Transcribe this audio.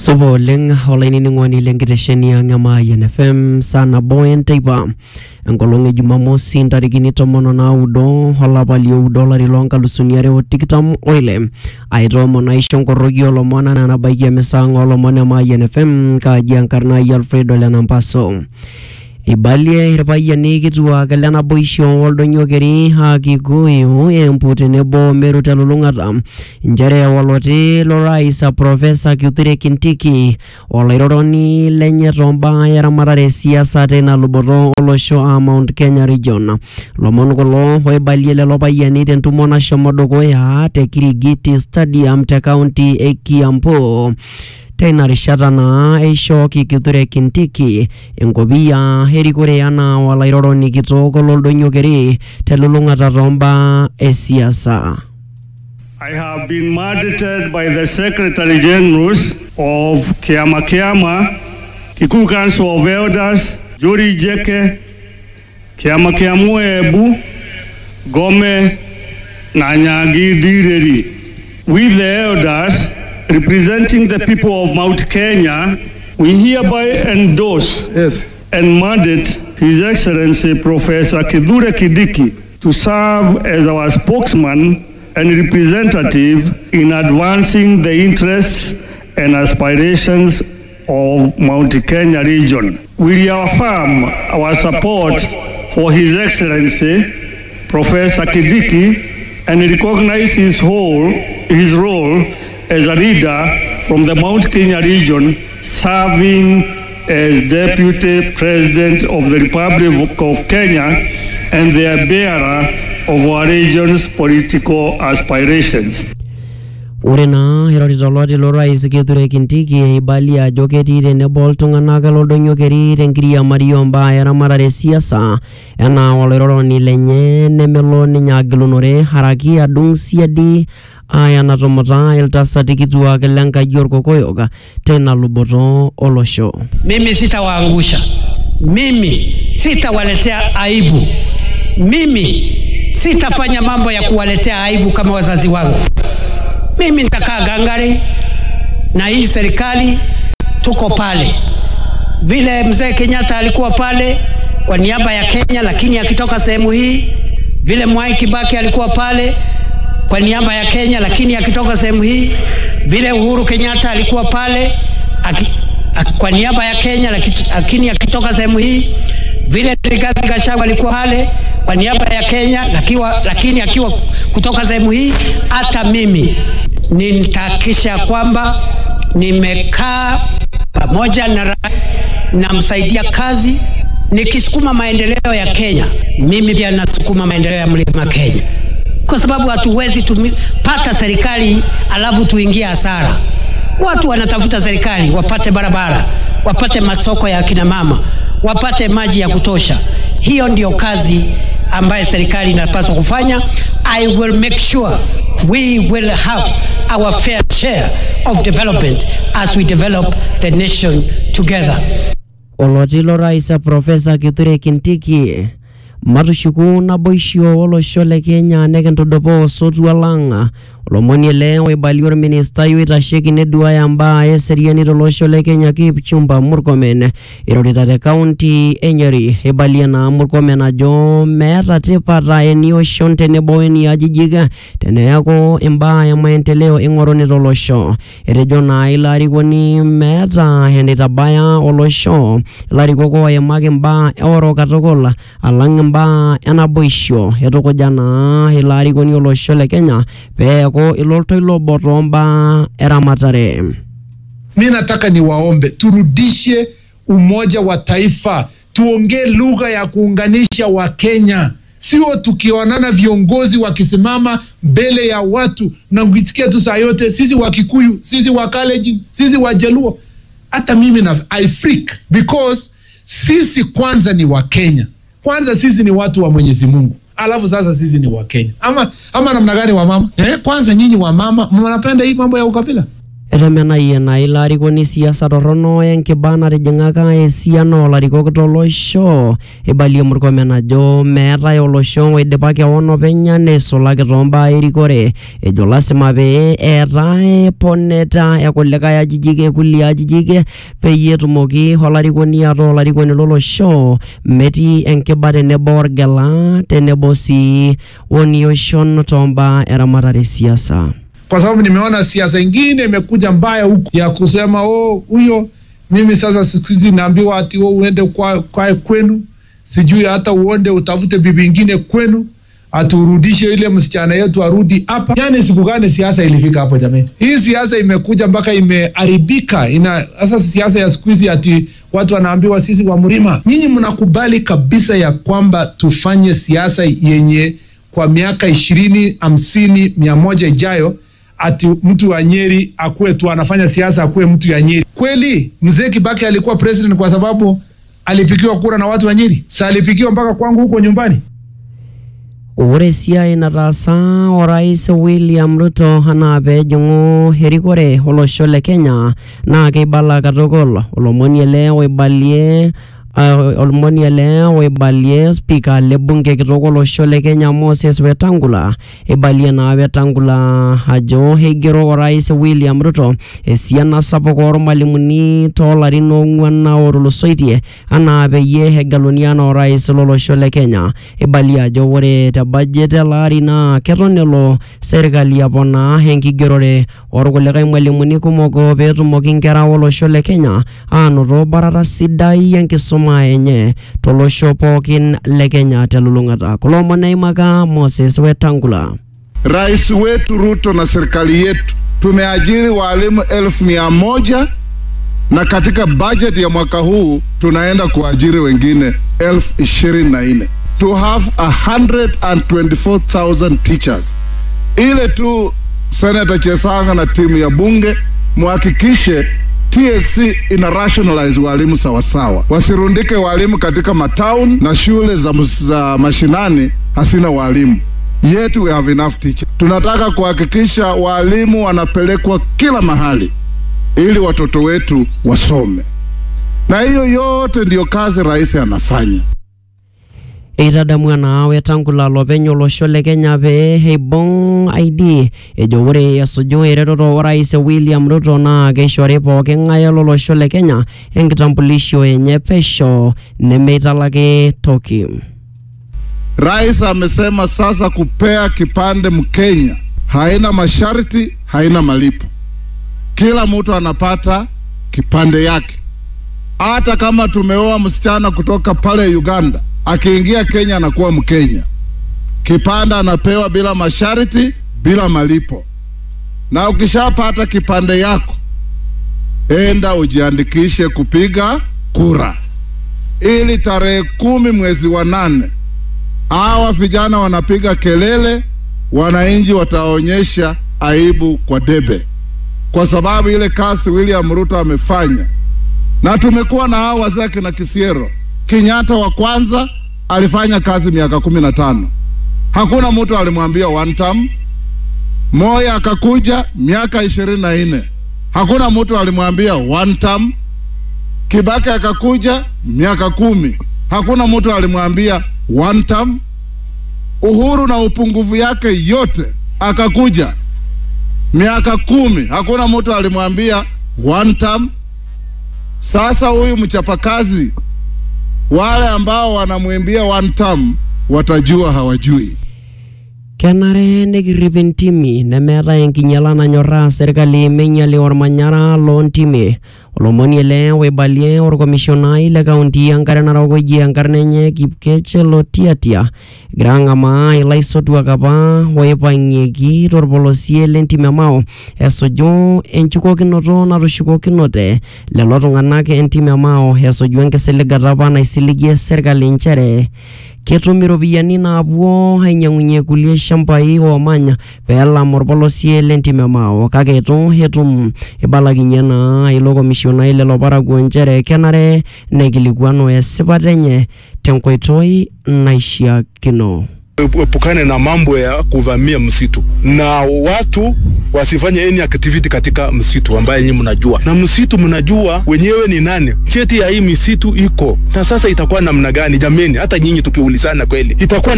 supa oleng olainining'oni lenkitesheni ang' e Mayian FM saa nabo enteipa enkolong e jumamosi ntarikini tomon onaudo olapa lioudo olari loonkalusuni are otikitam oile aitoomon aisho nkoroki olomon anaa nabaiki emisa ang' olomon e Mayian FM kaaji enkarna ai Alfredo Lenampaso eibalie irpayiani kituak le naboisho oldonyo keri aa Kikuyu Embu tenebo Meru telulung'ata nchere oloti lorais Profesa Kithure Kindiki olairoroni lenye tombaa eramatare e siasa teina luboto olosho a Mount Kenya region lomon kulo oibalie lelo payiani tentumo nashomo dukuya te Kirigiti stadium te kaunti e Kiambu teina rishata naa eishooki Kithure Kindiki enkopiyia erikore anaa olairoroni kitok loldonyo keri telulung'ata tombaa esiasa. I have been mandated by the Secretary Generals of Kiama Kiama, Kikuyu Council of Elders, Juri Jeke, Kiama Kiamu Ebu, Gome, na Nyagi Direri. We the elders representing the people of Mount Kenya, we hereby endorse Yes. and mandate His Excellency Professor Kithure Kindiki to serve as our spokesman and representative in advancing the interests and aspirations of Mount Kenya region. We reaffirm our support for His Excellency Professor Kindiki and recognize his whole, his role as a leader from the Mount Kenya region serving as Deputy President of the Republic of Kenya and the bearer of our region's political aspirations. Ore naa irorita oloti lorais Kithure Kindiki eibalia ajo ketii tenebo iltung'anak loldonyo keri tenkiriamari ombaa eramatare e siasa enaa olairoroni lenye nemelo ninye agilunore haraki adung siadi aya natumuta iltasati kituak lenkaji orkokoyok teina luboto olosho. Mimi sitawaangusha, mimi sitawaletea aibu, mimi sitafanya mambo ya kuwaletea aibu kama wazazi wangu. Mimi nitakaa gangari na hii serikali, tuko pale vile mzee Kenyatta alikuwa pale kwa niaba ya Kenya, lakini akitoka sehemu hii, vile Mwai Kibaki alikuwa pale kwa niaba ya Kenya, lakini akitoka sehemu hii, vile Uhuru Kenyatta alikuwa pale aki, aki, kwa niaba ya Kenya, laki- lakini akitoka sehemu hii, vile Rigathi Gachagua alikuwa pale kwa niaba ya Kenya, lakiwa, lakini akiwa kutoka sehemu hii, hata mimi nitahakikisha kwamba nimekaa pamoja na rais, namsaidia kazi nikisukuma maendeleo ya Kenya. Mimi pia nasukuma maendeleo ya mlima Kenya, kwa sababu hatuwezi tumi- pata serikali alafu tuingie hasara. Watu wanatafuta serikali wapate barabara, wapate masoko ya kina mama, wapate maji ya kutosha. Hiyo ndio kazi ambayo serikali inapaswa kufanya. I will make sure we will have our fair share of development as we develop the nation together. oloti lorais Profesa Kithure Kindiki matushuku naboisho olosho le Kenya nekintudupaa osotua lang olomoni ele oibalie orministai oitasheki neduaya mbaa eseriani tolosho le Kenya Kipchumba Murkomen irorita te kaunti e Nyeri eibalie naa Murkomen ajo meeta tipat enioshon tenebo weniajijik teneeku imbaa e maendeleo ing'oruni tolosho etejo naa ilo arikoni meeta eneitabaya olosho ilarikok oimaki imbaa eoro katukul alang imbaa enaboisho etukuja naa ilo arikoni olosho le Kenya peeku ilo toilo obo tombaa eramatare. Mi nataka niwaombe turudishe umoja wa taifa, tuongee lugha ya kuunganisha Wakenya, sio tukionana viongozi wakisimama mbele ya watu na kusikia tu saa yote sisi wa Kikuyu, sisi wa Kalenjin, sisi wa Jaluo. Hata mimi na I freak because sisi kwanza ni Wakenya, kwanza sisi ni watu wa Mwenyezi Mungu alafu sasa sisi ni Wakenya ama, ama namna gani wa mama eh? Kwanza nyinyi wa mama mnapenda hii mambo ya ukabila etemenayie naa ilo arikoni siasa torrono enkiba natijing'aka esiana olarikok tolosho eibalie murkomen ajo meetai olosho oidipa kewon openy neisulaki tombaa erikore ejo lasima pee eetae poneta ekulikae ajijik ekulie ajijik peyie etumoki olarikoni ataa olarikoni lolosho metii enkiba tenebo orgela tenebo sii onioshon tombaa eramatare siasa kwa sababu nimeona siasa ingine imekuja mbaya huku ya kusema oh, huyo mimi sasa siku hizi naambiwa ati oh, uende kwa, kwa kwenu sijui hata uonde utafute bibi ingine kwenu aturudishe ile msichana yetu arudi hapa. Yani siku gani siasa ilifika hapo jamani? Hii siasa imekuja mpaka imeharibika. Ina sasa siasa ya siku hizi ati watu wanaambiwa sisi wa mlima. Nyinyi mnakubali kabisa ya kwamba tufanye siasa yenye kwa miaka ishirini, hamsini, mia moja ijayo ati mtu wa Nyeri akuwe tu anafanya siasa akuwe mtu ya Nyeri. Kweli mzee Kibaki alikuwa president kwa sababu alipigiwa kura na watu wa Nyeri? Sa alipigiwa mpaka kwangu huko nyumbani? ore esiai nataasa orais William Ruto anaa peejing'u erikore olosho le Kenya naa keibala katukul olomoni ele oibalie uh, olomoni ele oibalie spika le bunge kitok olosho le Kenya Moses Wetangula eibalie naa Wetangula ajo eigero orais William Ruto esiana sapuk ormalimuni toolarin oong'uan otulusoitie anaa peyie egeluni anaa orais lolosho le Kenya eibalie ajo ore te budget ele ari naa keton elo serkali aponaa enkigerore orkulikae mwalimuni kumok peetumoki nkera olosho le Kenya aanoto barata sidai enkisuma enye tolosho pookin le Kenya telulung'ata kulo omon eimaka Moses Wetangula Rais wetu Ruto na serikali yetu tumeajiri walimu elfu mia moja na katika bajeti ya mwaka huu tunaenda kuajiri wengine elfu ishirini na nne to have 124,000 teachers. Ile tu Senator Chesanga na timu ya bunge muhakikishe TSC ina rationalize walimu sawasawa, wasirundike walimu katika matown na shule za, za mashinani hasina walimu. Yet we have enough teachers. Tunataka kuhakikisha walimu wanapelekwa kila mahali ili watoto wetu wasome, na hiyo yote ndiyo kazi rais anafanya. eitadamu ena Wetangula lopeny olosho le Kenya pee eibung ID ejo ore esuju eretoto orais William Ruto naa keishori pooki ng'ae lolosho le Kenya enkitambulisho enye pesho nemeitalaki toki. Rais amesema sasa kupea kipande Mkenya haina masharti, haina malipo. Kila mtu anapata kipande yake, hata kama tumeoa msichana kutoka pale Uganda akiingia Kenya anakuwa Mkenya. Kipande anapewa bila masharti, bila malipo. Na ukishapata kipande yako, enda ujiandikishe kupiga kura, ili tarehe kumi mwezi wa nane hawa vijana wanapiga kelele, wananchi wataonyesha aibu kwa debe, kwa sababu ile kazi William Ruto amefanya, na tumekuwa na hao wazee akina Kisiero Kenyatta wa kwanza alifanya kazi miaka kumi na tano. Hakuna mtu alimwambia one term. Moya akakuja miaka ishirini na nne. Hakuna mtu alimwambia one term. Kibaki akakuja miaka kumi. Hakuna mtu alimwambia one term. Uhuru na upungufu yake yote akakuja miaka kumi. Hakuna mtu alimwambia one term. Sasa huyu mchapakazi wale ambao wanamwimbia one term watajua hawajui. kenare nekirrip intimi nemeetai enkinyiala nanyorraa serkali meinyiali ormanyara loontimi olomoni ele oibalie orkomishonai le kaunti enkare narok oji enkarna enye Kipkech Lotiatia egira ang'amaa ilaisotuak apa oipang'ieki torpolosie lentim e Mau esuju enchukokinoto natushukokinote lelo tung'anak entim e Mau esuju enkisiligata apa naisiligie serkali nchere ketum iropiyiani naapuo ainyang'unyie kulie shambai oomanya peelam orpolosie lentim e Mau kake itu etum ibalakinye naa ilo komishonai lelo parakuo nchere kenare nekilikuanu esipata enye tenkoitoi naishiakino. epukane na mambo ya kuvamia msitu na watu wasifanye any activity katika msitu ambaye nyinyi mnajua, na msitu mnajua wenyewe ni nani, cheti ya hii misitu iko na sasa itakuwa namna gani? Jameni, hata nyinyi tukiulizana kweli itakuwa